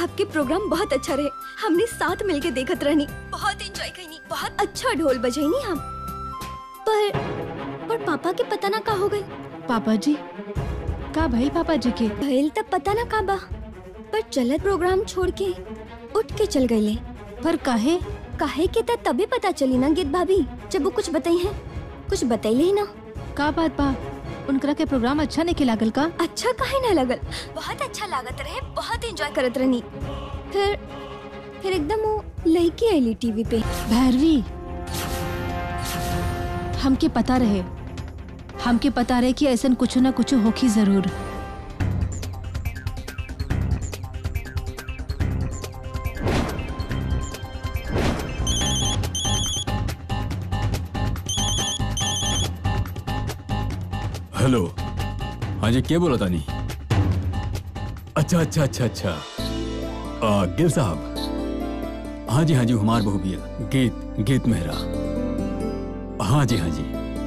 आपके प्रोग्राम बहुत अच्छा रहे हमने साथ मिलके देखत रहनी बहुत एंजॉय करनी बहुत अच्छा ढोल बजाईनी हम पर पर पापा के पता ना का हो गई पापा जी का भाई पापा जी के भइल तब पता ना का बा पर चलत प्रोग्राम छोड़ के उठ के चल गईले पर काहे काहे के त तभी पता चली ना गीत भाभी जब वो कुछ बताई है कुछ बतैले ही ना का बात बा उनकरा के प्रोग्राम अच्छा नहीं लागल का अच्छा काहे ना लगल बहुत अच्छा लागत रहे बहुत एंजॉय करत रहनी फिर फिर एकदम वो लड़की आईली टीवी पे भैरवी हमके पता रहे हमके पता रहे कि ऐसा कुछ ना कुछ होखी जरूर हेलो हाँ जी क्या बोला तानी अच्छा अच्छा अच्छा अच्छा आ, गिल साहब हाँ जी हाँ जी हुमार बहू बिया गीत गीत मेहरा हाँ जी हाँ जी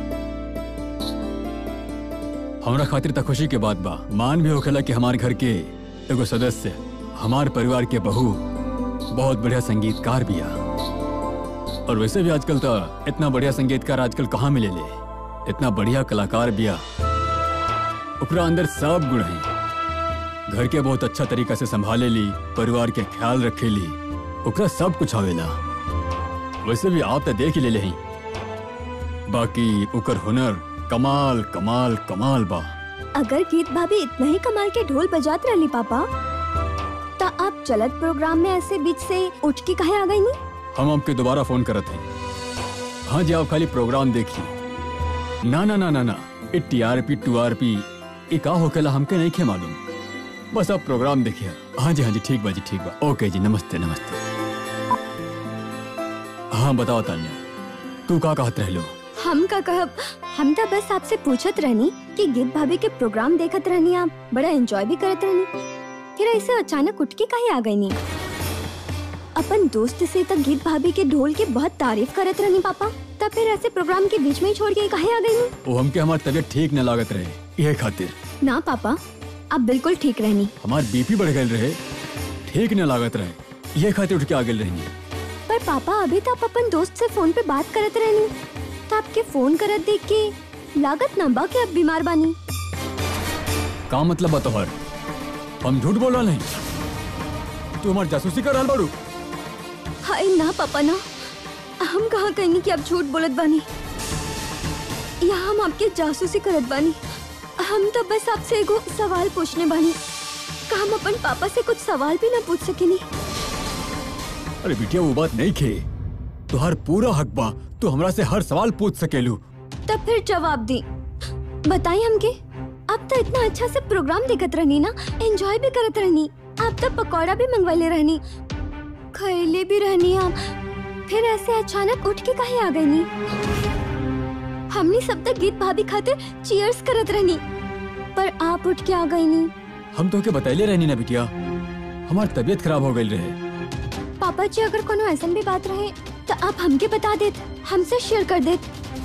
हमरा खातिर त खुशी के बात बा मान भी होखेला कि हमार घर के एगो सदस्य हमार परिवार के बहू बहुत बढ़िया संगीतकार बिया और वैसे भी आजकल तो इतना बढ़िया संगीतकार आजकल कहाँ मिले ले इतना बढ़िया कलाकार बिया ओकरा अंदर सब गुण हैं घर के बहुत अच्छा तरीका से संभाले ली परिवार के ख्याल रखे ली ओकरा सब कुछ आवेला वैसे भी आप तो देख ही ले लेही बाकी ओकर हुनर कमाल कमाल कमाल बा अगर गीत भाभी इतना ही कमाल के ढोल बजात रहली पापा तो आप चलत प्रोग्राम में ऐसे बीच से उठ के कहे आ गई नी हम आपके दोबारा फोन करत हैं हाँ जी आप खाली प्रोग्राम देखिए ना ना ना ना ना ये टीआरपी टूआरपी ये का होकेला हमके नहीं खे मालूम बस आप प्रोग्राम देखिए हाँ जी हाँ जी ठीक बा जी ठीक बा ओके जी नमस्ते नमस्ते हाँ बताओ तान्या तू का कहत रह लो हम का कहब हम तो बस आपसे पूछत रहनी कि गीत भाभी के प्रोग्राम देखत रहनी आप बड़ा एंजॉय भी करत रहनी फिर ऐसे अचानक उठ के कहीं आ गई नी अपन दोस्त से तक गीत भाभी के ढोल की बहुत तारीफ करत रहनी पापा तब फिर ऐसे प्रोग्राम के बीच में ही छोड़ के कहीं आ गई नी वो हमके हमार तबीयत ठीक न लागत रहे ये खातिर ना पापा आप बिल्कुल ठीक रहनी हमार बीपी बढ़ गए रहे ठीक न लागत रहे ये खातिर उठ के आ गए रहनी पर पापा अभी तो आप अपन दोस्त से फोन पे बात करत रहनी तो आपके फोन करत देख के लागत ना बा कि आप बीमार बानी का मतलब बा तोहर हम झूठ बोल रहा नहीं तू हमार जासूसी कर रहल बाड़ू हाय ना पापा ना हम कहाँ कहेंगे कि आप झूठ बोलत बानी या हम आपके जासूसी करत बानी हम तो बस आपसे एगो सवाल पूछने बानी का हम अपन पापा से कुछ सवाल भी ना पूछ सकेनी अरे बिटिया वो बात नहीं खे तुहार पूरा हक बा तू हमरा से हर सवाल पूछ सकेलू तब फिर जवाब दी बताइए हमके आप तो इतना अच्छा से प्रोग्राम देखत रहनी ना एंजॉय भी करत रहनी आप तो पकौड़ा भी मंगवाले रहनी खैले भी रहनी आप फिर ऐसे अचानक उठ के कहीं आ गई नी हमने सब तक गीत भाभी खातिर चीयर्स करत रहनी पर आप उठ के आ गई नी हम तो के बतैले रहनी ना बिटिया हमार तबीयत खराब हो गई रहे पापा जी अगर कोनो ऐसा भी बात रहे तो आप हमके बता देत हमसे शेयर कर देत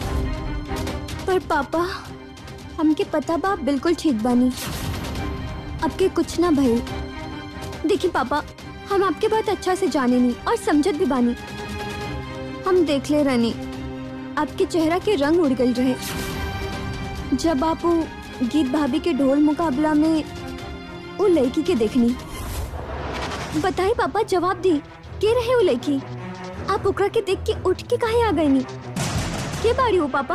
पर पापा हमके पता बा आप बिल्कुल ठीक बानी आपके कुछ ना भइल देखिए पापा हम आपके बहुत अच्छा से जाने नहीं और समझत भी बानी हम देख ले रहनी आपके चेहरा के रंग उड़ गए रहे जब आप वो गीत भाभी के ढोल मुकाबला में वो लड़की के देखनी बताई पापा जवाब दी के रहे वो लड़की आप ओकरा के देख के उठ के काहे आ गए नी के बाड़ी हो पापा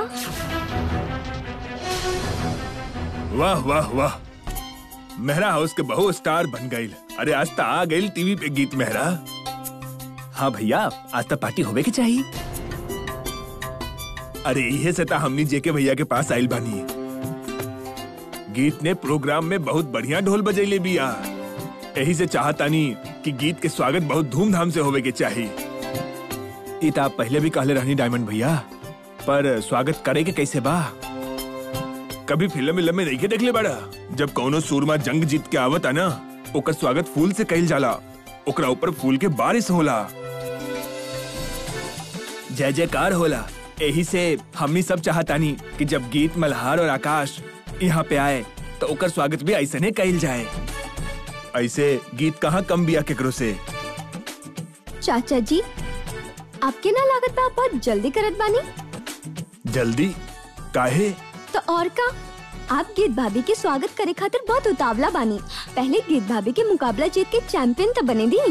वाह वाह वाह मेहरा हाउस के बहु स्टार बन गई अरे आज तो आ गई टीवी पे गीत मेहरा हाँ भैया आज तो पार्टी होवे के चाहिए अरे इहे से ता हमनी जेके भैया के पास आइल बानी गीत ने प्रोग्राम में बहुत बढ़िया ढोल बजैले बिया यही से चाहतानी कि गीत के स्वागत बहुत धूमधाम से होवे के चाहिए ई तो आप पहले भी कहले रहनी डायमंड भैया पर स्वागत करे के कैसे बा कभी फिल्म मिल्म में नहीं के देखले बड़ा जब कौनो सूरमा जंग जीत के आवत ना ओकर स्वागत फूल से कइल जाला ओकरा ऊपर फूल के बारिश होला जय जयकार होला यही से हमनी सब चाहतानी कि जब गीत मल्हार और आकाश यहाँ पे आए तो ओकर स्वागत भी ऐसे कइल जाए ऐसे गीत कहाँ कम बिया केकरो से चाचा जी आपके ना लागत बा आप बहुत जल्दी करत बानी जल्दी काहे तो और का आप गीत भाभी के स्वागत करे खातिर बहुत उतावला बानी पहले गीत भाभी के मुकाबला जीत के चैंपियन तो बने दी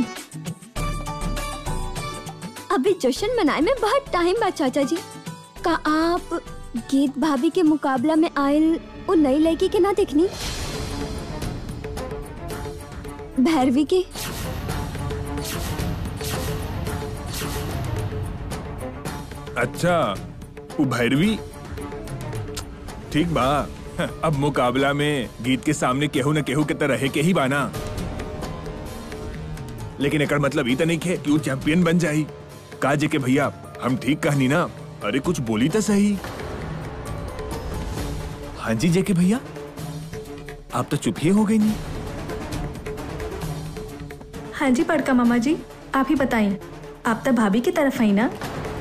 अभी जश्न मनाए में बहुत टाइम बा चाचा जी का आप गीत भाभी के मुकाबला में आयल वो नई लड़की के ना देखनी भैरवी के अच्छा वो भैरवी ठीक बा अब मुकाबला में गीत के सामने केहू न केहू के तरह रहे के ही बाना लेकिन एकर मतलब ई त नहीं है कि वो चैंपियन बन जाई का जे के भैया हम ठीक कहनी ना अरे कुछ बोली तो सही हाँ जी जे के भैया आप तो चुप ही हो गई नहीं हाँ जी बड़का मामा जी आप ही बताइए आप तो भाभी की तरफ आई ना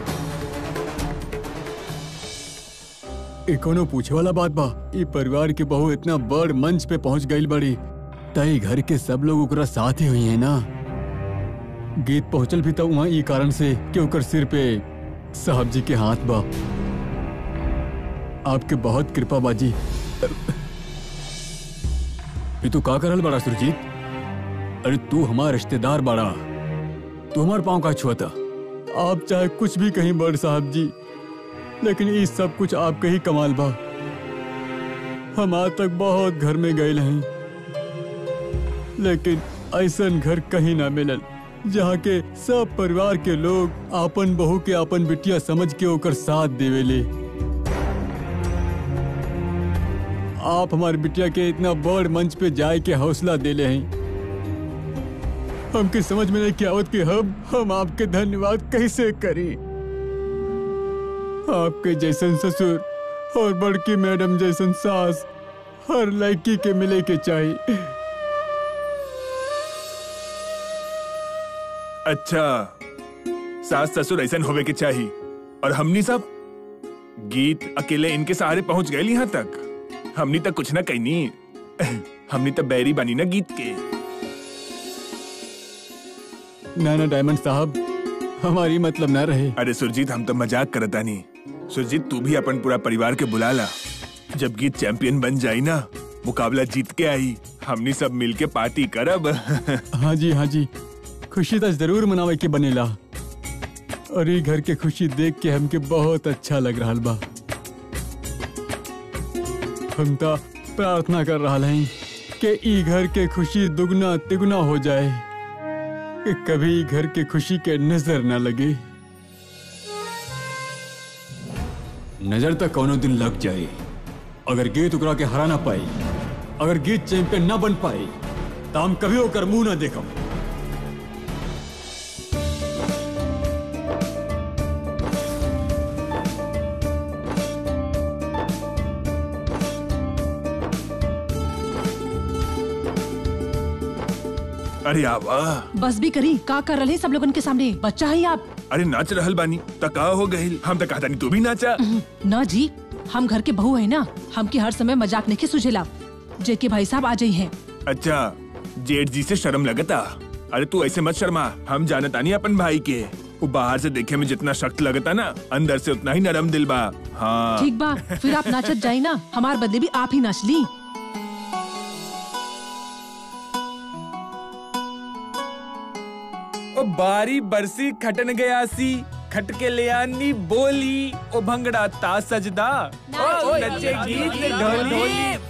ए कोनो पूछे वाला बात बा ई परिवार के बहू इतना बड़ मंच पे पहुंच गई बड़ी तई घर के सब लोग ओकरा साथ ही हुई है ना गीत पहुंचल भी तो वहाँ ई कारण से कि ओकर सिर पे साहब जी के हाथ बा आपके बहुत कृपा बाजी ये तू का करल बड़ा सुरजीत अरे तू हमारा रिश्तेदार बड़ा तू हमार पाँव का छुआता आप चाहे कुछ भी कहीं बड़ साहब जी लेकिन ये सब कुछ आपके ही कमाल बा हम आज तक बहुत घर में गए हैं लेकिन ऐसा घर कहीं ना मिलल जहाँ के सब परिवार के लोग आपन बहू के आपन बिटिया समझ के ओकर साथ देवेले आप हमारी बिटिया के इतना बड़ मंच पे जाए के हौसला देले हैं हमके समझ में नहीं कि आवत कि हम हम आपके धन्यवाद कैसे करें आपके जैसन ससुर और बड़की मैडम जैसन सास हर लड़की के मिले के चाहिए अच्छा सास ससुर ऐसा होवे के चाहिए और हमनी सब गीत अकेले इनके सहारे पहुंच गए यहाँ तक हमनी तक कुछ ना कहनी हमनी तक बैरी बनी ना गीत के ना ना डायमंड साहब हमारी मतलब ना रहे अरे सुरजीत हम तो मजाक करता नहीं सुरजीत तू भी अपन पूरा परिवार के बुला ला जब गीत चैंपियन बन जाई ना मुकाबला जीत के आई हमनी सब मिल के पार्टी करब हाँ जी हाँ जी खुशी तो जरूर मनावे के बनेला और ये घर के खुशी देख के हमके बहुत अच्छा लग रहा बा हम तो प्रार्थना कर रहा हैं कि ई घर के खुशी दुगना तिगुना हो जाए कि कभी घर के खुशी के नजर ना लगे नजर तक कोनो दिन लग जाए अगर गीत उकरा के हरा ना पाई अगर गीत चैंपियन ना बन पाई तो हम कभी होकर मुंह ना देखम अरे आवा बस भी करी का कर रहे सब लोगन के सामने बच्चा है आप अरे नाच रहल बानी तका हो गई हम तो कहता नहीं तू भी नाचा ना जी हम घर के बहू है ना हमके हर समय मजाक नहीं सुझेला जेके भाई साहब आ जाई हैं अच्छा जेठ जी से शर्म लगता अरे तू ऐसे मत शर्मा हम जानता नहीं अपन भाई के वो बाहर से देखे में जितना सख्त लगता ना अंदर से उतना ही नरम दिल बा हाँ ठीक बा फिर आप नाचत जाई ना हमार बदले भी आप ही नाच ली ओ बारी बरसी खटन गया सी खट के ले आनी बोली ओ भंगड़ा ता सजदा ओ नचे गीत ढोली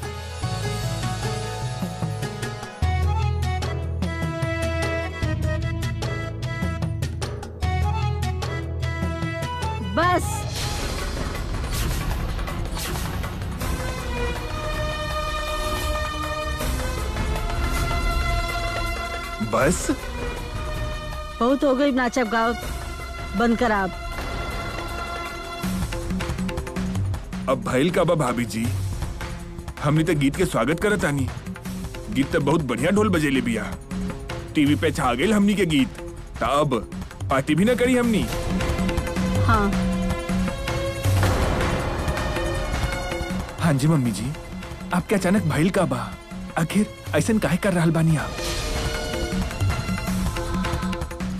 बस बस बहुत हो गई नाचब गाओ बंद कर आप अब भैल का बा भाभी जी हमने तो गीत के स्वागत करत आनी गीत तो बहुत बढ़िया ढोल बजेले बिया टीवी पे छा गए हमनी के गीत तब पार्टी भी ना करी हमनी हाँ हाँ जी मम्मी जी आपके अचानक भैल का बा आखिर ऐसा काहे कर रहल बानी आप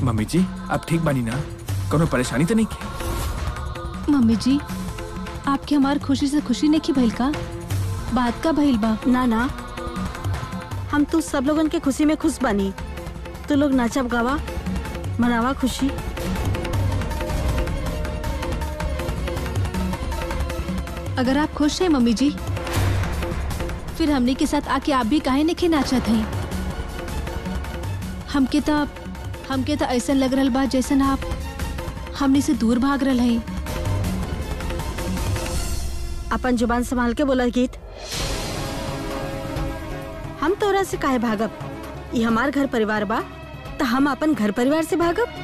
मम्मी जी आप ठीक बानी ना कोनो परेशानी तो नहीं की मम्मी जी आपके हमार खुशी से खुशी नहीं की भइल का बात का भइल बा ना ना हम तू सब लोगन के खुशी में खुश बानी तू लोग नाचब गावा मनावा खुशी अगर आप खुश हैं मम्मी जी फिर हमने के साथ आके आप भी काहे नहीं नाचत हैं हमके तो हमके तो ऐसा लग रहा बा जैसन आप हमने से दूर भाग रहा हैं अपन जुबान संभाल के बोला गीत हम तोरा से काहे भागब ये हमार घर परिवार बा तो हम अपन घर परिवार से भागब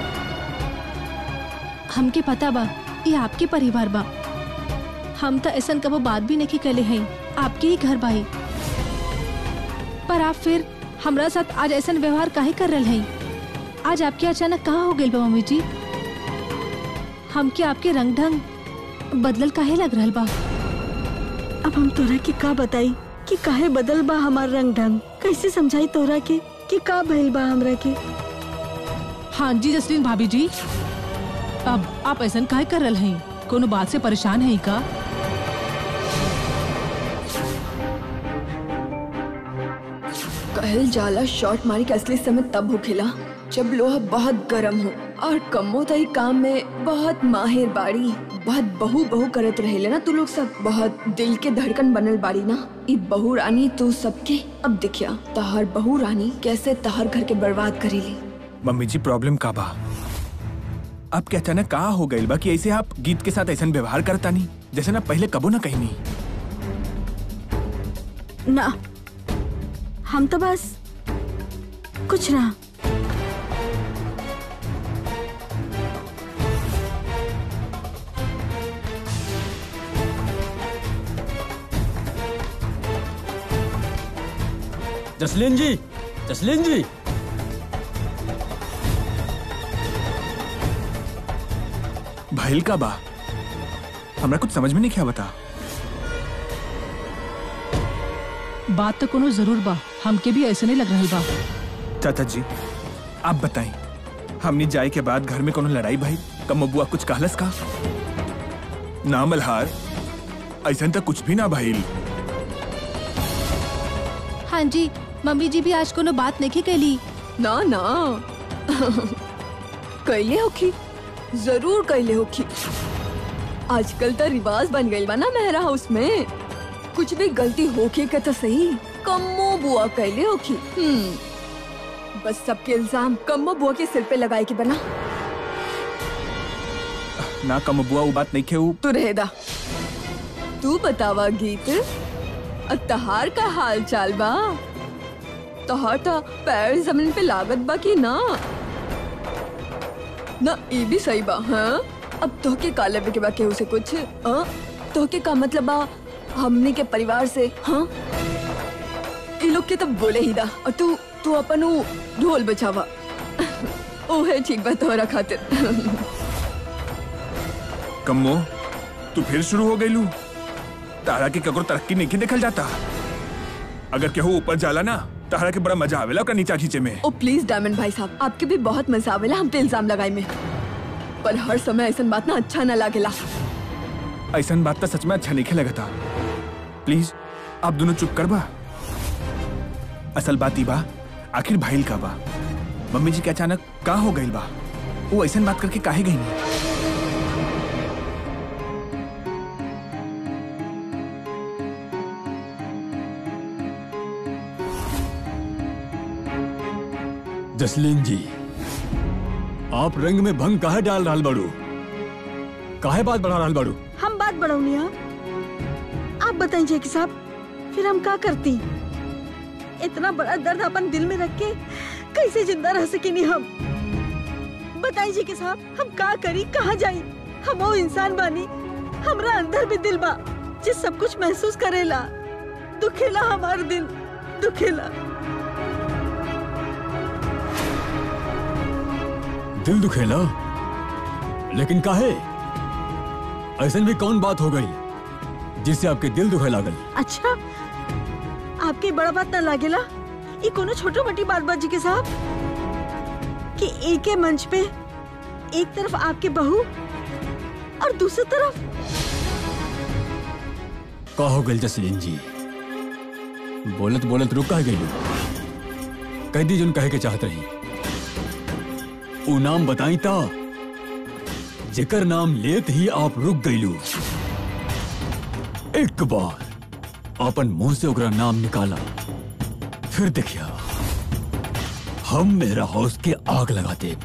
हमके पता बा ये आपके परिवार बा हम तो ऐसा कबो बात भी नहीं कले हैं आपके ही घर बाई पर आप फिर हमरा साथ आज ऐसा व्यवहार काहे कर रहे हैं आज आपके अचानक कहाँ हो गए बा मम्मी जी हमके आपके रंग ढंग बदलल काहे लग रहा बा अब हम तोरा के का बताई कि काहे बदल बा हमार रंग ढंग कैसे समझाई तोरा के कि का भइल बा हमरा के हाँ जी जसलीन भाभी जी अब आप ऐसा काहे कर रहे हैं कोनो बात से परेशान है का कहल जाला शॉट मारी के असली समय तब होखेला जब लोहा बहुत गर्म हो और कमो तई काम में बहुत माहिर बाड़ी बहुत बहू बहू करत रहेले ना तू लोग सब बहुत दिल के धड़कन बनल बाड़ी ना ई बहू रानी तू सबके अब दिखिया तहर बहू रानी कैसे तहर घर के बर्बाद करेली मम्मी जी प्रॉब्लम का बा आप के अचानक कहा हो गइल बा कि ऐसे आप गीत के साथ ऐसा व्यवहार करता नहीं जैसे ना पहले कबो ना कहीं नहीं ना हम तो बस कुछ ना जसलीन जी जसलीन जी भइल का बा हमरा कुछ समझ में नहीं क्या बता बात तो कोनो जरूर बा हमके भी ऐसे नहीं लग रहा बा चाचा जी आप बताएं हमने जाए के बाद घर में कोनो लड़ाई भाई कम बुआ कुछ कहलस का ना मल्हार ऐसा तो कुछ भी ना भइल हाँ जी मम्मी जी भी आज कोनो बात नहीं कैली ना ना कैले होखी जरूर कैले होखी आजकल तो रिवाज बन गई बा ना मेहरा हाउस में कुछ भी गलती होके के तो सही कम्मो बुआ कैले होखी हम्म बस सबके इल्जाम कम्मो बुआ के सिर पे लगाए के बना ना कम बुआ वो बात नहीं खेऊ तू रहेदा तू बतावा गीत तहार का हाल चाल बा तहार तो पैर जमीन पे लागत बा कि ना ना ये भी सही बा हाँ अब तोहके का लेवे के बा केहू से कुछ हाँ तोहके का मतलब बा हमनी के परिवार से हाँ ये लोग के तब बोले ही दा और तू तू अपन ऊ ढोल बचावा ओहे ठीक बा तोहरा खातिर कम्मो तू फिर शुरू हो गई लू तारा की ककरो तरक्की नहीं देखल जाता अगर केहू ऊपर जाला ना तारा के बड़ा मजा आवेला ओकरा नीचा खींचे में ओ प्लीज डायमंड भाई साहब आपके भी बहुत मजा आवेला हम पे इल्जाम लगाए में पर हर समय ऐसा बात ना अच्छा ना लागेला ऐसा बात तो सच में अच्छा नहीं लगता प्लीज आप दोनों चुप कर बा असल बात ही बा आखिर भाईल का बा मम्मी जी के अचानक का हो गई बा वो ऐसा बात करके काहे गई नहीं जसलीन जी आप रंग में भंग काहे डाल रहा बाड़ू काहे बात बढ़ा रहा बाड़ू हम बात बढ़ौनी है आप बताइए जेकी साहब फिर हम का करती इतना बड़ा दर्द अपन दिल में रख के कैसे जिंदा रह सकेनी हम बताइए जेकी साहब हम का करी कहाँ जाई हम वो इंसान बानी हमरा अंदर भी दिल बा जिस सब कुछ महसूस करेला दुखेला हमार दिल दुखेला दिल दुखेला लेकिन काहे ऐसा भी कौन बात हो गई जिससे आपके दिल दुखे लागल अच्छा आपके बड़ा बात ना लागेला ये कोनो छोटो मोटी बात बाजी के साहब कि एक ही मंच पे एक तरफ आपके बहू और दूसरी तरफ का हो गल जसलीन जी बोलत बोलत रुक का गई कह दी जुन कहे के चाहत रही ऊ नाम बताई ता जेकर नाम लेत ही आप रुक गईलू एक बार अपन मुंह से ओकरा नाम निकाला फिर देखिया हम मेरा हाउस के आग लगा दे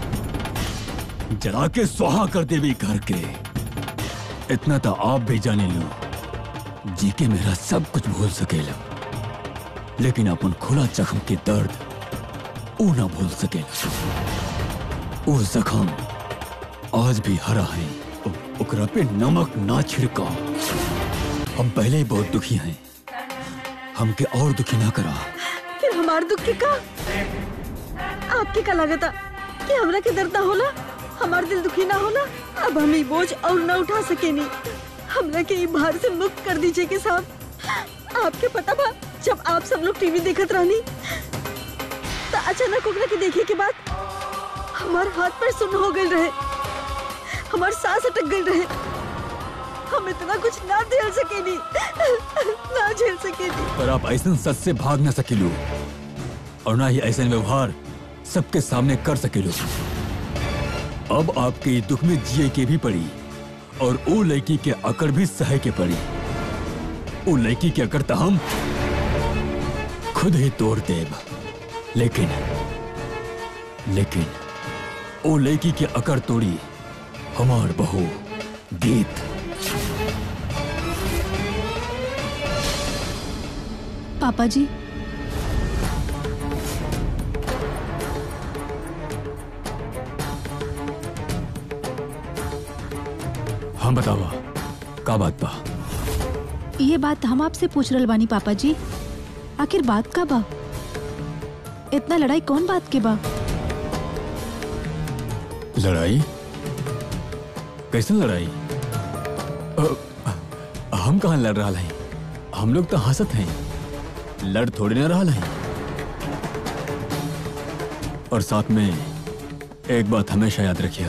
जला के सुहा कर देवी घर के इतना तो आप भी जाने लो जी के मेरा सब कुछ भूल सकेला लेकिन अपन खुला जख्म के दर्द ऊ ना भूल सकेला वो जख्म आज भी हरा है उ- ओकरा पे नमक ना छिड़का हम पहले ही बहुत दुखी हैं हमके और दुखी ना करा फिर हमार दुख के का आपके का लगता कि हमरा के दर्द ना होला हमार दिल दुखी ना होला अब हम ये बोझ और ना उठा सकेनी हमरा के ये भार से मुक्त कर दीजिए के साहब आपके पता बा जब आप सब लोग टीवी देखत रहनी तो अचानक ओकरा के देखे के बाद हमार हाथ पर सुन हो गए रहे हमार सांस अटक गई रहे हम इतना कुछ ना झेल सकेनी ना झेल सकेनी पर आप ऐसा सच से भाग ना सकेलू और ना ही ऐसा व्यवहार सबके सामने कर सकेलू अब आपके ये दुख में जिए के भी पड़ी और वो लड़की के अकड़ भी सहे के पड़ी वो लड़की के अकड़ तो हम खुद ही तोड़ देब लेकिन लेकिन वो लड़की के अकड़ तोड़ी हमार बहू गीत पापा जी हम बतावा का बात बा ये बात हम आपसे पूछ रहल बानी पापा जी आखिर बात का बा इतना लड़ाई कौन बात के बा लड़ाई कैसन लड़ाई अ, हम कहाँ लड़ रहा हैं हम लोग तो हंसत हैं लड़ थोड़ी ना रहा हैं और साथ में एक बात हमेशा याद रखिए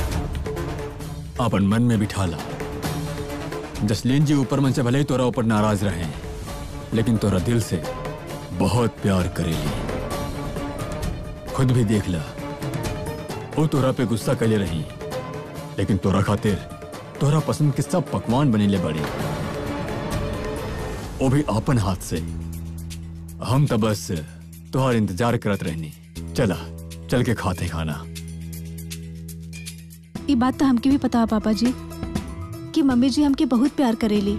अपन मन में बिठा ला जसलीन जी ऊपर मन से भले ही तोरा ऊपर नाराज रहे लेकिन तोरा दिल से बहुत प्यार करेली खुद भी देख ला वो तोरा पे गुस्सा कैले रही लेकिन तोरा खातिर तोरा पसंद के सब पकवान बनेले बड़ी वो भी अपन हाथ से हम तो बस तोहार इंतजार करत रहनी चला चल के खाते खाना ये बात तो हमके भी पता है पापा जी कि मम्मी जी हमके बहुत प्यार करेली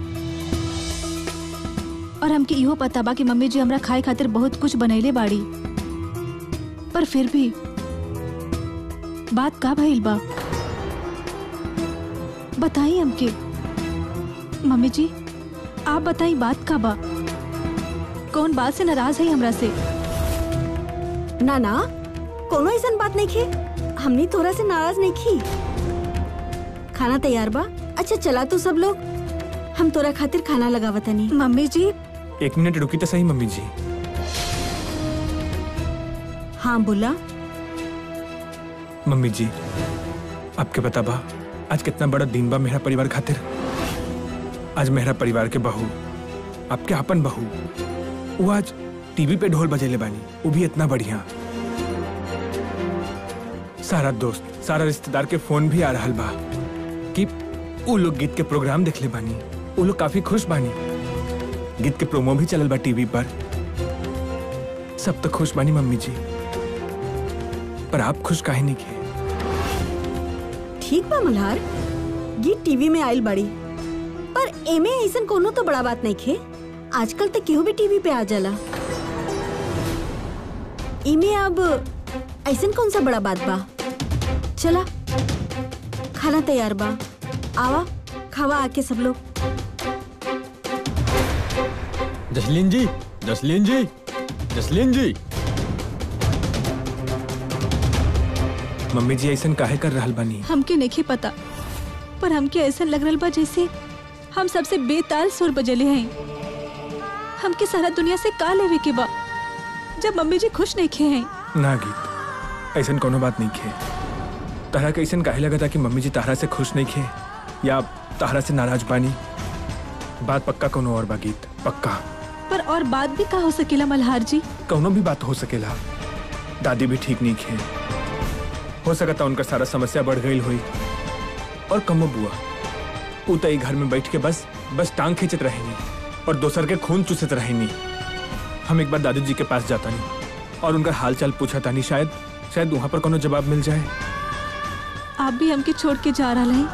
और हमके इहो पता बा कि मम्मी जी हमरा खाए खातिर बहुत कुछ बनैले बाड़ी पर फिर भी बात का भइल बा बताई हमके मम्मी जी आप बताई बात का बा कौन बात से नाराज है हमरा से ना ना कोनो ऐसा बात नहीं खे हमने तोरा से नाराज नहीं की खाना तैयार बा अच्छा चला तो सब लोग हम तोरा खातिर खाना लगावतनी मम्मी जी एक मिनट रुकी तो सही मम्मी जी हाँ बोला मम्मी जी आपके पता बा आज कितना बड़ा दिन बा मेरा परिवार खातिर आज मेरा परिवार के बहू आपके आपन बहू वो आज टीवी पे ढोल बजेले बानी वो भी इतना बढ़िया सारा दोस्त सारा रिश्तेदार के फोन भी आ रहल बा कि वो लोग गीत के प्रोग्राम देखले बानी वो लोग काफी खुश बानी गीत के प्रोमो भी चलल बा टीवी पर सब तो खुश बानी मम्मी जी पर आप खुश काहे नहीं किए ठीक बा मल्हार गीत टीवी में आयल बड़ी पर एमे ऐसा कोनो तो बड़ा बात नहीं खे आजकल तो केहू भी टीवी पे आ जाला इमे अब ऐसा कौन सा बड़ा बात बा चला खाना तैयार बा आवा खावा आके सब लोग जसलीन जी जसलीन जी जसलीन जी मम्मी जी ऐसा काहे कर रहल बानी हमके नहीं पता पर हमके ऐसा लग रहा बा जैसे हम सबसे बेताल सुर बजले हैं हमके सारा दुनिया से का लेवे के बा जब मम्मी जी खुश नहीं खे हैं ना गीत ऐसा कोनो बात नहीं खे तारा के ऐसा काहे लगा था कि मम्मी जी तारा से खुश नहीं खे या तारा से नाराज बानी बात पक्का कोनो और बा गीत पक्का पर और बात भी का हो सकेला मल्हार जी कौनो भी बात हो सकेला दादी भी ठीक नहीं खे हो सकता उनका सारा समस्या बढ़ गई हुई और कमो बुआ ऊ तो ई घर में बैठ के बस बस टांग खींचत रहेनी और दोसर के खून चूसत रहेनी हम एक बार दादी जी के पास जाता नहीं और उनका हाल चाल पूछा तानी शायद शायद वहां पर कोनो जवाब मिल जाए आप भी हमके छोड़ के जा रहा हैं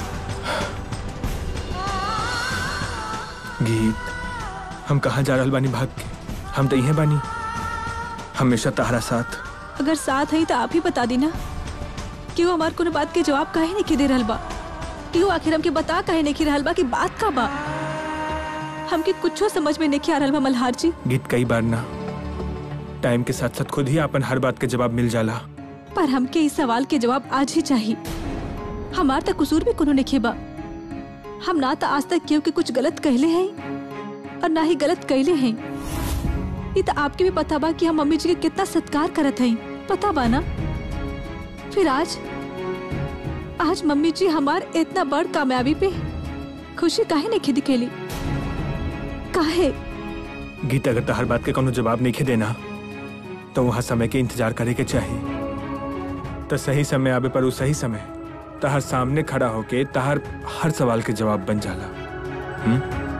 गीत हम कहाँ जा रहल बानी भाग के हम तो यहीं बानी हमेशा तहरा साथ अगर साथ है तो आप ही बता दी ना कि वो हमार कोनो बात के जवाब काहे नहीं दे रहल बा कि वो आखिर हमके बता काहे नहीं रहल बा कि बात का बा हमके कुछो समझ में नहीं आ रहल बा मल्हार जी गीत कई बार ना टाइम के साथ साथ खुद ही अपन हर बात के जवाब मिल जाला पर हमके इस सवाल के जवाब आज ही चाहिए हमार तक कसूर भी कोनो नहीं बा हम ना तो आज तक केहू के कुछ गलत कहले हैं और ना ही गलत कहले हैं ये तो आपके भी पता बा कि हम मम्मी जी के कितना सत्कार करत हैं पता बा ना फिर आज आज मम्मी जी हमार इतना बड़ कामयाबी पे खुशी काहे नहीं खिद केली काहे गीत अगर तो हर बात के कोनो जवाब नहीं खे देना तो वहाँ समय के इंतजार करे के चाहिए तो सही समय आवे पर उस सही समय तहर सामने खड़ा होके तहर हर सवाल के जवाब बन जाला हम्म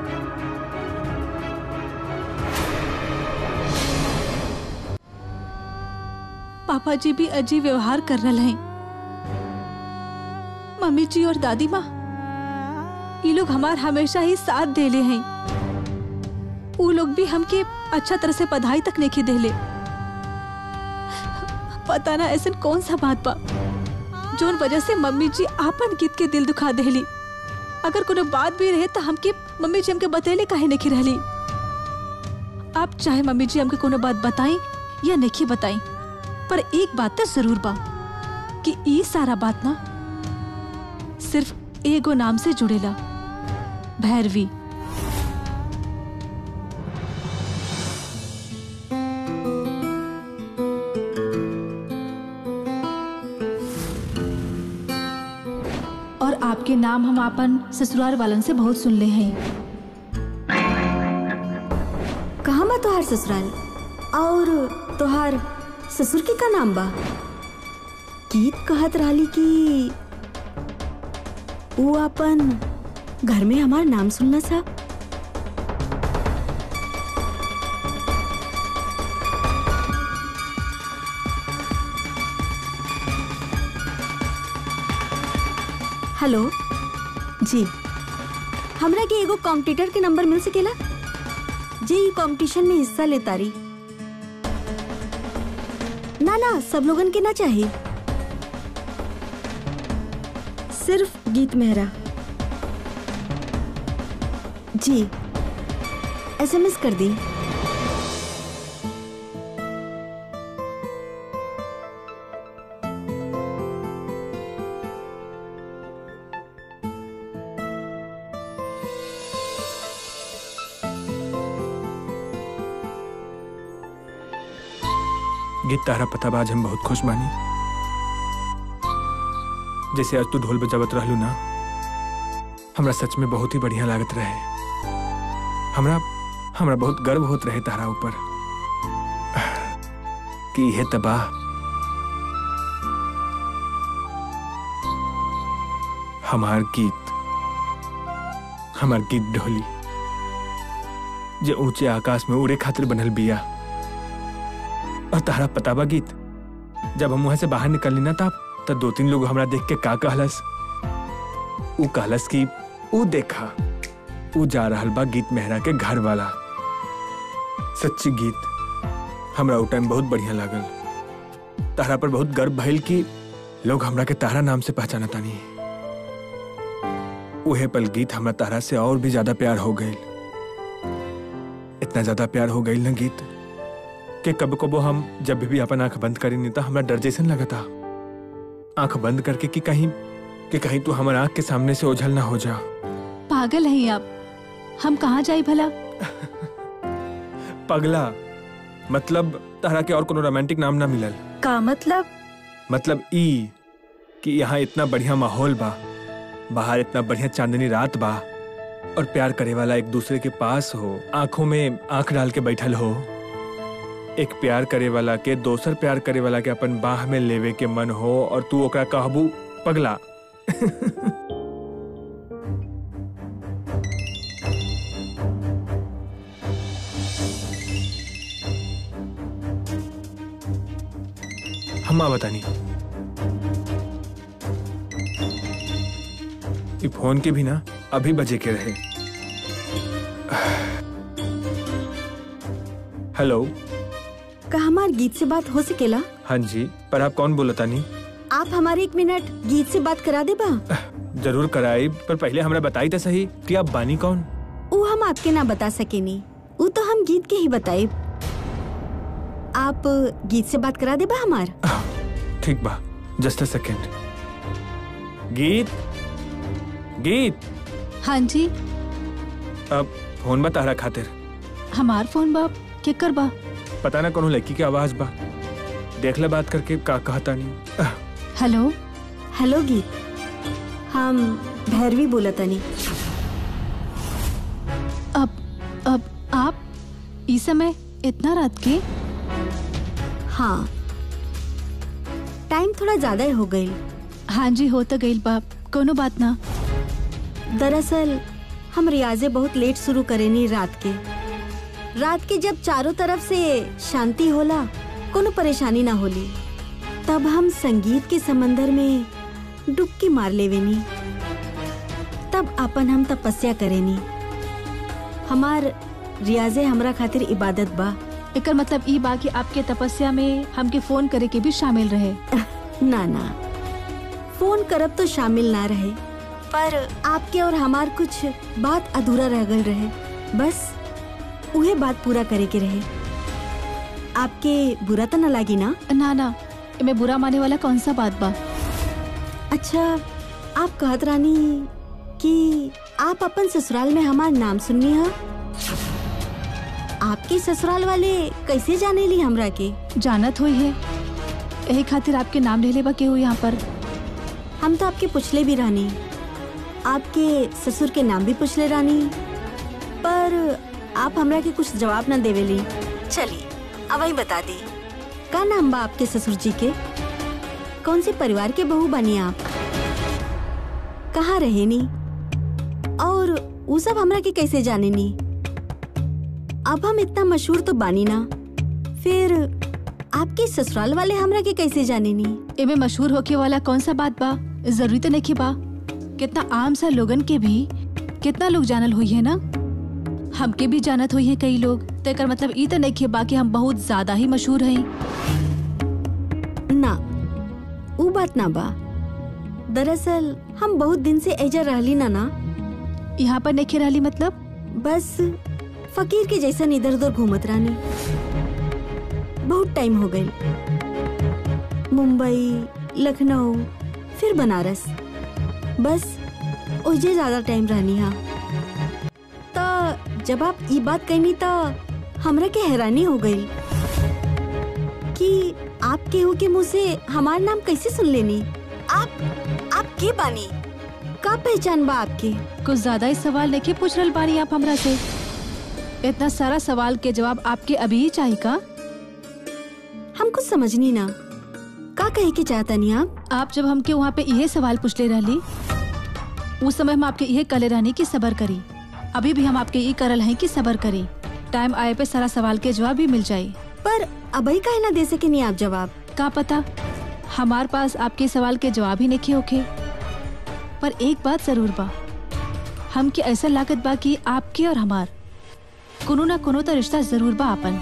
पापा जी भी अजीब व्यवहार कर रहे हैं मम्मी जी और दादी माँ ये लोग हमार हमेशा ही साथ देले हैं वो लोग भी हमके अच्छा तरह से पढ़ाई तक नहीं देले पता ना ऐसा कौन सा बात बा जोन वजह से मम्मी जी आपन गीत के दिल दुखा देली अगर कोनो बात भी रहे तो हमके मम्मी जी हमके बतैले काहे नहीं रहली आप चाहे मम्मी जी हमके कोनो बात बताई या नहीं बताई पर एक बात तो जरूर बा कि ई सारा बात ना सिर्फ एगो नाम से जुड़ेला भैरवी और आपके नाम हम अपन ससुराल वालन से बहुत सुन ले हैं कहाँ बा तोहार ससुराल और तोहार ससुर के का नाम बा गीत कहत रहली कि वो अपन घर में हमार नाम सुनना सा हेलो जी हमरा के एगो कॉम्पिटिटर के नंबर मिल सकेला जे ई कंपटीशन में हिस्सा लेता रही ना ना सब लोगन के ना चाहिए सिर्फ गीत मेहरा जी एसएमएस कर दी गीत तारा पता बा आज हम बहुत खुश बानी जैसे आज तू ढोल बजावत रहलू ना हमरा सच में बहुत ही बढ़िया लागत रहे हमरा हमरा बहुत गर्व होत रहे तारा ऊपर कि यह तबाह हमार गीत हमार गीत ढोली जे ऊंचे आकाश में उड़े खातिर बनल बिया और तारा पता बा गीत जब हम वहां से बाहर निकलनी ना तब तब दो तीन लोग हमरा देख के का कहलस ऊ कहलस कि ऊ देखा ऊ जा रहल बा गीत मेहरा के घर वाला सच्ची गीत हमरा ऊ टाइम बहुत बढ़िया लागल तारा पर बहुत गर्व भइल कि लोग हमरा के तारा नाम से पहचाना तानी उहे पल गीत हमरा तारा से और भी ज्यादा प्यार हो गई इतना ज्यादा प्यार हो गई ना गीत कि कब कबो हम जब भी अपन आंख बंद करी नहीं तो हमरा डर जैसन लगता आंख बंद करके कि कहीं कि कहीं तू हमारे आंख के सामने से ओझल ना हो जा पागल हैं आप हम कहाँ जाए भला पगला मतलब तारा के और कोनो रोमांटिक नाम ना मिलल का मतलब मतलब ई कि यहाँ इतना बढ़िया माहौल बा बाहर इतना बढ़िया चांदनी रात बा और प्यार करे वाला एक दूसरे के पास हो आंखों में आंख डाल के बैठल हो एक प्यार करे वाला के दोसर प्यार करे वाला के अपन बाह में लेवे के मन हो और तू ओकरा कहबू पगला हम बतानी ये फोन के भी ना अभी बजे के रहे हेलो का हमार गीत से बात हो सकेला हाँ जी पर आप कौन बोलता नहीं आप हमारे एक मिनट गीत से बात करा दे बा जरूर कराई पर पहले हमरा बताई तो सही कि आप बानी कौन वो हम आपके ना बता सकेनी वो तो हम गीत के ही बताए आप गीत से बात करा दे बा हमार ठीक बा जस्ट अ सेकेंड गीत गीत हाँ जी अब फोन बता रहा खातिर हमार फोन बाप के कर बा पता ना कौन लड़की की आवाज बा देख ले बात करके का कहता नहीं आह, हेलो हेलो गीत हम भैरवी बोला तनी अब अब आप इस समय इतना रात के हाँ टाइम थोड़ा ज्यादा ही हो गई हाँ जी हो तो गई बाप कोनो बात ना दरअसल हम रियाजे बहुत लेट शुरू करेनी रात के रात के जब चारों तरफ से शांति होला कोनो परेशानी ना होली तब हम संगीत के समंदर में डुबकी मार लेवेनी तब अपन हम तपस्या करेनी हमार रियाजे हमरा खातिर इबादत बा एकर मतलब ई बा कि आपके तपस्या में हमके फोन करे के भी शामिल रहे ना ना फोन करब तो शामिल ना रहे पर आपके और हमार कुछ बात अधूरा रह गल रहे बस उहे बात पूरा करे के रहे आपके बुरा तो ना लागी ना ना ना मैं बुरा माने वाला कौन सा बात बा अच्छा आप कहत रानी कि आप अपन ससुराल में हमार नाम सुननी है आपके ससुराल वाले कैसे जाने ली हमरा के जानत हुई है यही खातिर आपके नाम ले लेबा के हो यहाँ पर हम तो आपके पूछले भी रानी आपके ससुर के नाम भी पूछले रानी पर आप हमरा के कुछ जवाब ना देवेली चलिए अब वही बता दी का नाम बा आपके ससुर जी के कौन से परिवार के बहू बनी आप कहाँ रहे नी और वो सब हमरा के कैसे जाने नी अब हम इतना मशहूर तो बानी ना फिर आपके ससुराल वाले हमरा के कैसे जाने नी एमे मशहूर होके वाला कौन सा बात बा जरूरी तो नहीं बा कितना आम सा लोगन के भी कितना लोग जानल हुई है ना हमके भी जानत हुई है कई लोग तो एकर मतलब ई तो नहीं बा कि हम बहुत ज्यादा ही मशहूर हैं ना वो बात ना बा दरअसल हम बहुत दिन से एजा रहली ना ना यहाँ पर नहीं रहली मतलब बस फकीर के जैसा इधर उधर घूमत रानी बहुत टाइम हो गई मुंबई लखनऊ फिर बनारस बस ओजे ज्यादा टाइम रहनी हा तो जब आप ये बात कहनी तो हमरा के हैरानी हो गई कि आप केहू के मुंह से हमार नाम कैसे सुन लेनी आप आप के बानी का पहचान बा आपके कुछ ज्यादा ही सवाल नहीं पूछ रहे बानी आप हमरा से इतना सारा सवाल के जवाब आपके अभी ही चाहिए का हम कुछ समझनी ना का कहे के चाहता नहीं आप आप जब हमके वहाँ पे यही सवाल पूछले रहली उस समय हम आपके यही कले रहनी कि सबर करी अभी भी हम आपके ये करल हैं कि सबर करी टाइम आए पे सारा सवाल के जवाब भी मिल जाये पर अभी काहे ना दे सके नहीं आप जवाब का पता हमार पास आपके सवाल के जवाब ही नहीं होके पर एक बात जरूर बा हमके ऐसा लागत बा कि आपके और हमार कोनो ना कोनो तो रिश्ता जरूर बा अपन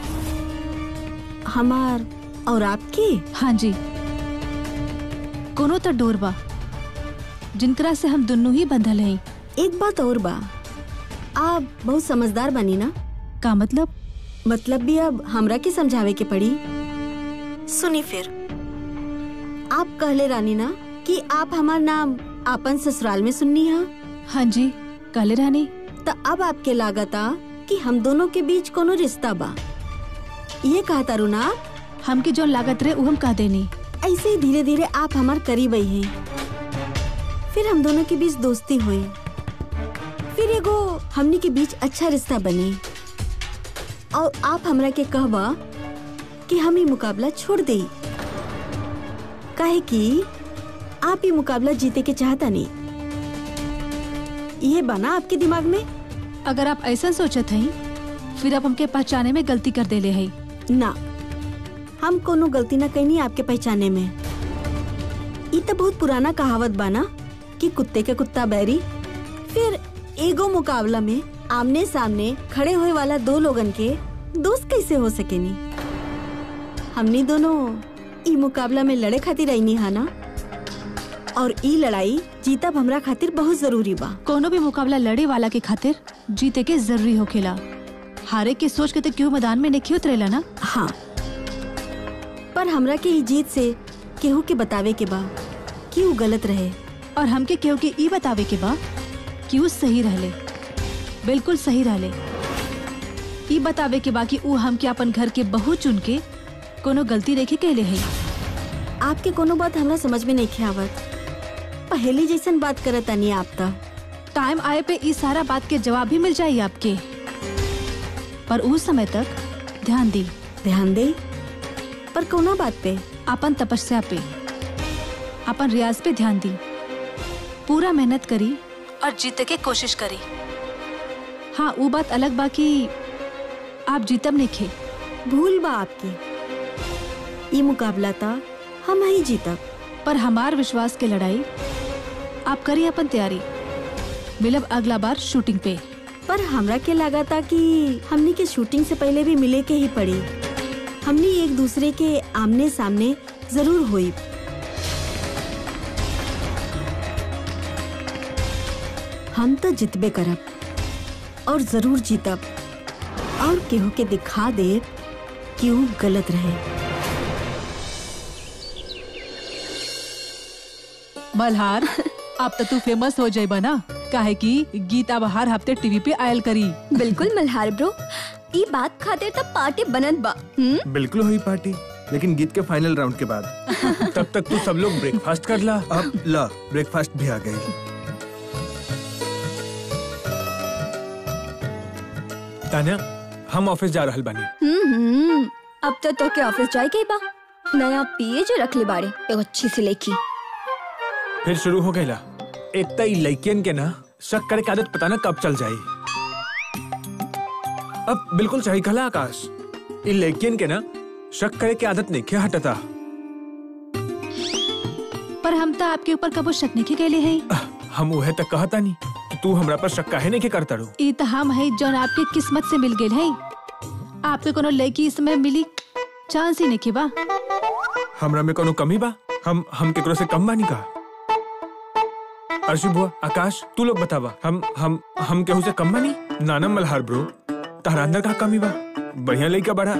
हमार और आपके हाँ जी कोनो तो डोर बा जिनकरा से हम दोनों ही बंधल हैं एक बात और बा आप बहुत समझदार बनी ना का मतलब मतलब भी अब हमरा के समझावे के पड़ी सुनी फिर आप कहले रानी ना कि आप हमार नाम आपन ससुराल में सुननी हा हाँ जी काले रानी तो अब आपके लागता कि हम दोनों के बीच कोनो रिश्ता बा ये कहा तारू ना आप? हमके जो लागत रहे वो हम कह देनी ऐसे ही धीरे धीरे आप हमार करीब आई हैं फिर हम दोनों के बीच दोस्ती हुई फिर एगो हमनी के बीच अच्छा रिश्ता बनी और आप हमरा के कहबा कि हम ये मुकाबला छोड़ दे काहे कि आप ये मुकाबला जीते के चाहता नहीं ये बना आपके दिमाग में अगर आप ऐसा सोचत हई फिर आप हमके पहचाने में गलती कर देले हई ना हम कोनो गलती ना कैनी आपके पहचाने में ई तो बहुत पुराना कहावत बाना कि कुत्ते के कुत्ता बैरी फिर एगो मुकाबला में आमने सामने खड़े होए वाला दो लोगन के दोस्त कैसे हो सकेनी हमनी दोनों ई मुकाबला में लड़े खातिर आईनी हा ना और ई लड़ाई जीतब हमरा खातिर बहुत जरूरी बा कोनो भी मुकाबला लड़े वाला के खातिर जीते के जरूरी होखेला हारे के सोच के तो क्यों मैदान में नहीं उतरेला ना हाँ पर हमरा के ई जीत से केहू के बतावे के बा कि ऊ गलत रहे और हमके केहू के ई बतावे के बा कि ऊ सही रहले बिल्कुल सही रहले ई बतावे के बा कि ऊ हमके अपन घर के बहू चुन के कोनो गलती रेखे कहले है आपके कोनो बात हमरा समझ में नहीं आवत पहली जैसन बात करत तानी आप त टाइम आए पे इस सारा बात के जवाब भी मिल जाये आपके पर उस समय तक ध्यान दी ध्यान दे पर कौना बात पे अपन तपस्या पे अपन रियाज पे ध्यान दी पूरा मेहनत करी और जीते के कोशिश करी हाँ वो बात अलग बा कि आप जीतब नहीं खे भूल बा आपके ये मुकाबला था हम ही जीतब पर हमार विश्वास के लड़ाई आप करी अपन तैयारी मिलब अगला बार शूटिंग पे पर हमरा के लगा था कि हमनी के शूटिंग से पहले भी मिले के ही पड़ी हमनी एक दूसरे के आमने सामने जरूर हुई हम तो जितबे करब और जरूर जीतब और केहू के दिखा दे कि ऊ गलत रहे मल्हार अब तो तू फेमस हो जाए ना काहे कि गीत अब हर हफ्ते टीवी पे आयल करी बिल्कुल मल्हार ब्रो ई बात खातिर तब पार्टी बनत बा हम्म बिल्कुल हुई पार्टी लेकिन गीत के फाइनल राउंड के बाद तब तक तू सब लोग ब्रेकफास्ट कर ला अब ला ब्रेकफास्ट भी आ गई तान्या हम ऑफिस जा रहल बानी हम्म हम्म, अब तो तो के ऑफिस जाए के बा नया पीए जो रख ले बाड़े एगो अच्छी सी लेखी फिर शुरू हो गईला एक त ई लइकियन के ना शक करे के आदत पता ना कब चल जाई अब बिल्कुल सही कहला आकाश ई लइकियन के ना शक करे के आदत नहीं क्या हटता पर हम तो आपके ऊपर कबो शक नहीं के लिए है हम उहे तक कहता नहीं कि तू हमरा पर शक काहे नहीं के करता रू ई तो हम है जौन आपके किस्मत से मिल गए है आपके कोनो लड़की इसमें मिली चांस ही नहीं के बा हमरा में कोनो कमी बा हम हम केकरो से कम बानी का अर्षि बुआ आकाश तू लोग बतावा हम हम हम केहू से कम बानी नाना मल्हार ब्रो तहरा अंदर का कमी बा बढ़िया लइका बड़ा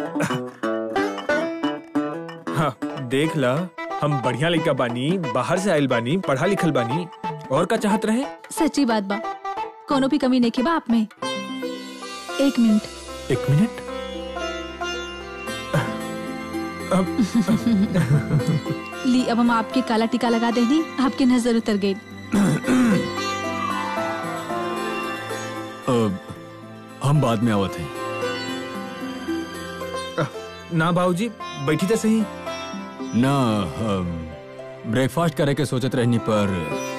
हाँ देख ला हम बढ़िया लइका बानी बाहर से आइल बानी पढ़ा लिखल बानी और का चाहत रहे सच्ची बात बा कोनो भी कमी नहीं के बा आप में एक मिनट एक मिनट अब ली अब हम आपके काला टीका लगा देनी आपकी नजर उतर गई अब हम बाद में आवत हैं ना बाबूजी बैठी तो सही ना ब्रेकफास्ट करे के सोचत रहनी पर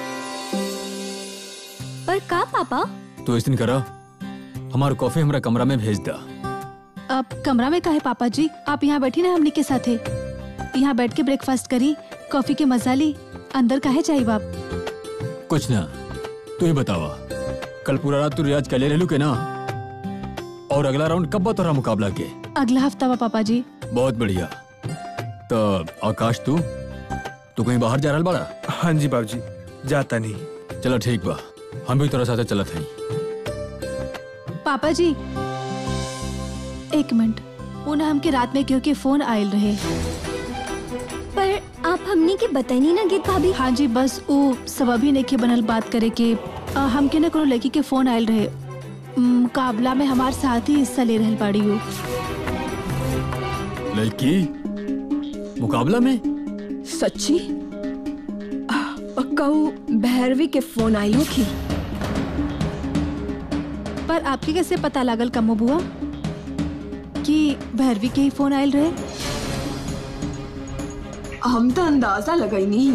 पर का पापा तो इस दिन करा हमार कॉफी हमरा कमरा में भेज दा अब कमरा में काहे पापा जी आप यहाँ बैठी ना हमनी के साथे यहाँ बैठ के ब्रेकफास्ट करी कॉफी के मजा ली अंदर काहे चाहिए बाप कुछ ना तू ही बतावा कल पूरा रात तू रियाज कले रहलू के ना और अगला राउंड कब बा तोरा मुकाबला के अगला हफ्ता बा पापा जी बहुत बढ़िया तो आकाश तू तू कहीं बाहर जा रहल बड़ा हाँ जी बाबूजी जाता नहीं चलो ठीक बा हम भी तोरा साथे चलत हई पापा जी एक मिनट उन्हें हमके रात में क्योंकि फोन आयल रहे पर आप हमनी के बताई ना गीत भाभी हाँ जी बस वो सबब ही नहीं बनल बात करे के आ, हमके ना कोनो लड़की के फोन आयल रहे मुकाबला में हमार साथ ही हिस्सा ले रहल बाड़ी वो लड़की मुकाबला में सच्ची आह, पक्का वो भैरवी के फोन आई होगी पर आपके कैसे पता लागल कमो बुआ कि भैरवी के ही फोन आयल रहे हम तो अंदाजा लगाई नहीं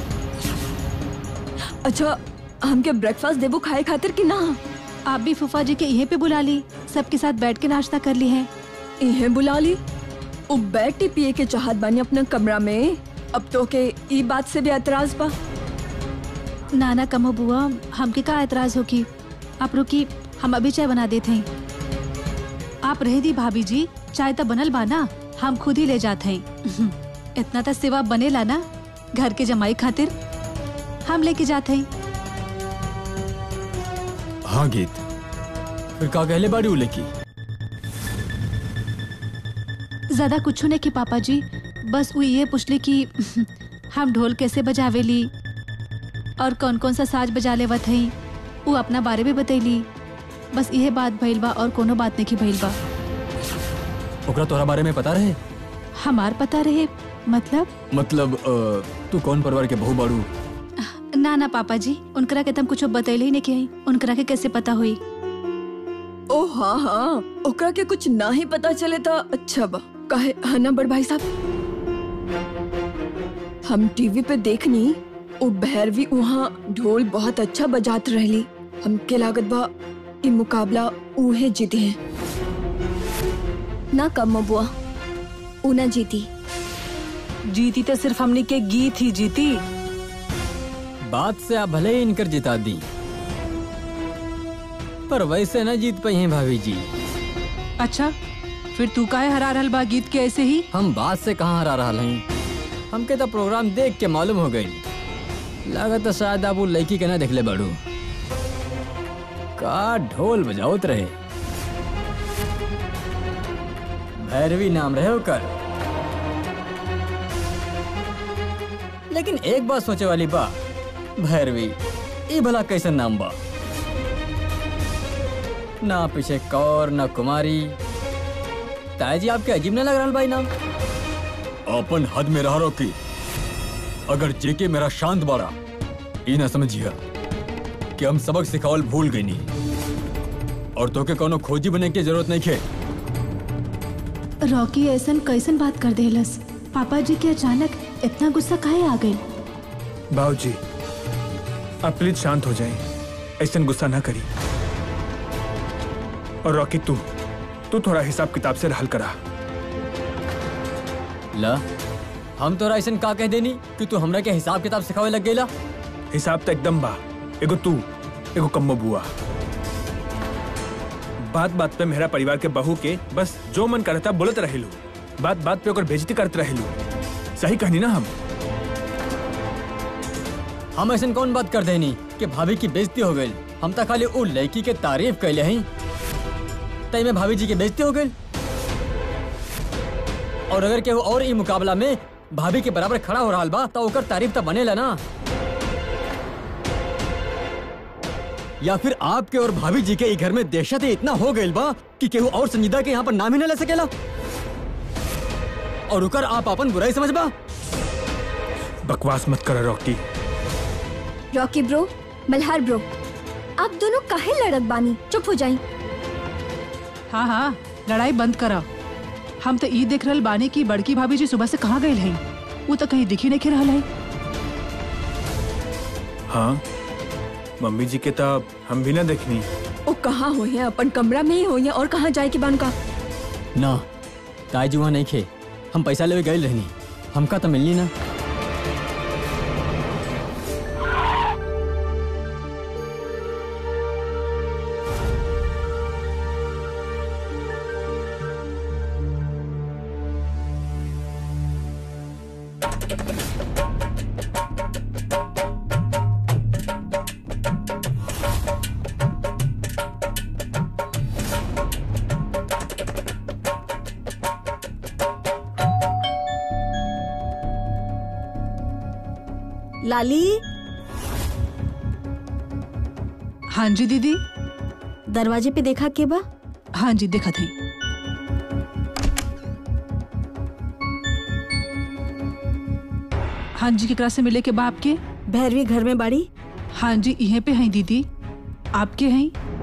अच्छा हमके ब्रेकफास्ट देबो खाए खातिर कि ना आप भी फूफा जी के यहीं पे बुला ली सबके साथ बैठ के नाश्ता कर ली है इन्हें बुला ली वो बैठी पिए के चाहत बानी अपना कमरा में अब तो के ई बात से भी एतराज बा नाना कमो बुआ हमके का एतराज हो की आप रुकी हम अभी चाय बना देते हैं आप रह दी भाभी जी चाय तो बनल बा ना हम खुद ही ले जाते हैं इतना तो सेवा बनेला ना घर के जमाई खातिर हम लेके जाते हैं हाँ गीत फिर का कहले बाड़ी उले की ज्यादा कुछ नहीं की पापा जी बस वो ये पूछली कि हम ढोल कैसे बजावेली और कौन कौन सा साज बजा लेवत हई वो अपना बारे में बतैली बस यह बात भइल बा और कोनो बात नहीं की भइल बा ओकरा तोहरा बारे में पता रहे हमार पता रहे मतलब मतलब अ, तू कौन परिवार के बहू बाड़ू ना ना पापा जी उनकरा के तुम कुछ बतैले ही नहीं कि उनकरा के कैसे पता हुई ओ हाँ हाँ ओकरा के कुछ ना ही पता चले तो अच्छा बा कहे है ना बड़ भाई साहब हम टीवी पे देखनी ओ भैरवी वहाँ ढोल बहुत अच्छा बजात रहली हमके लागत बा ई मुकाबला उहे जीते हैं ना कम बुआ ऊ ना जीती जीती तो सिर्फ हमने के गीत ही जीती बात से आप भले ही इनकर जिता दी पर वैसे न जीत पाई हैं भाभी जी अच्छा फिर तू काहे हरा रहल बा गीत के ऐसे ही हम बात से कहाँ हरा रहा हैं हमके तो प्रोग्राम देख के मालूम हो गई लागत तो शायद आप वो लड़की के ना देखले बड़ू का ढोल बजाओत रहे भैरवी नाम रहे ओकर लेकिन एक बात सोचे वाली बा भैरवी ई भला कैसन नाम बा ना पीछे कौर ना कुमारी ताया जी आपके अजीब न लग रहा भाई नाम अपन हद में रह रोकी अगर जेके मेरा शांत बाड़ा ई ना समझिया कि हम सबक सिखावल भूल गई नहीं और तोके कोनो खोजी बने की जरूरत नहीं खे रॉकी ऐसन कैसन बात कर देलस पापा जी के अचानक इतना गुस्सा काहे आ गई बाबूजी आप प्लीज शांत हो जाएं ऐसा गुस्सा ना करी और रॉकी तू तू थोड़ा हिसाब किताब से रहल करा ला हम तोरा ऐसा का कह देनी कि तू हमरा के हिसाब किताब सिखावे लग गईला हिसाब तो एकदम बा एगो तू एगो कम्मो बुआ बात बात पे मेरा परिवार के बहू के बस जो मन करता बोलत रहेलू बात बात पे ओकर बेइज्जती करत रहेलू सही कहनी ना हम हम ऐसा कौन बात कर देनी कि भाभी की बेइज्जती हो गई हम तो खाली उ लड़की के तारीफ कैले हैं तई में भाभी जी की बेइज्जती हो गई और अगर केहू और ई मुकाबला में भाभी के बराबर खड़ा हो रहा बा तो ओकर तारीफ तो बनेला ना या फिर आपके और भाभी जी के ई घर में दहशत ही इतना हो गई बा कि केहू और संजीदा के यहाँ पर नाम ही न ले सकेला और उकर आप अपन बुराई समझ बा बकवास मत कर Rocky Rocky bro Malhar bro आप दोनों काहे लड़क बानी चुप हो जाई हाँ हाँ लड़ाई बंद करा हम तो ई देख रहल बानी की बड़की भाभी जी सुबह से कहाँ गए हैं वो तो कहीं दिखी नहीं रहल है हाँ मम्मी जी के तब हम भी ना देखनी ओ कहाँ हो है अपन कमरा में ही हो है और कहाँ जाए के बान का ना ताई वहाँ नहीं खे हम पैसा लेवे गए रहनी हमका तो मिलनी ना लाली हाँ जी दीदी दरवाजे पे देखा के बा हाँ जी देखा थी हाँ जी केकरा से मिले के बा आपके भैरवी घर में बाड़ी हाँ जी इहे पे हैं दीदी आपके हैं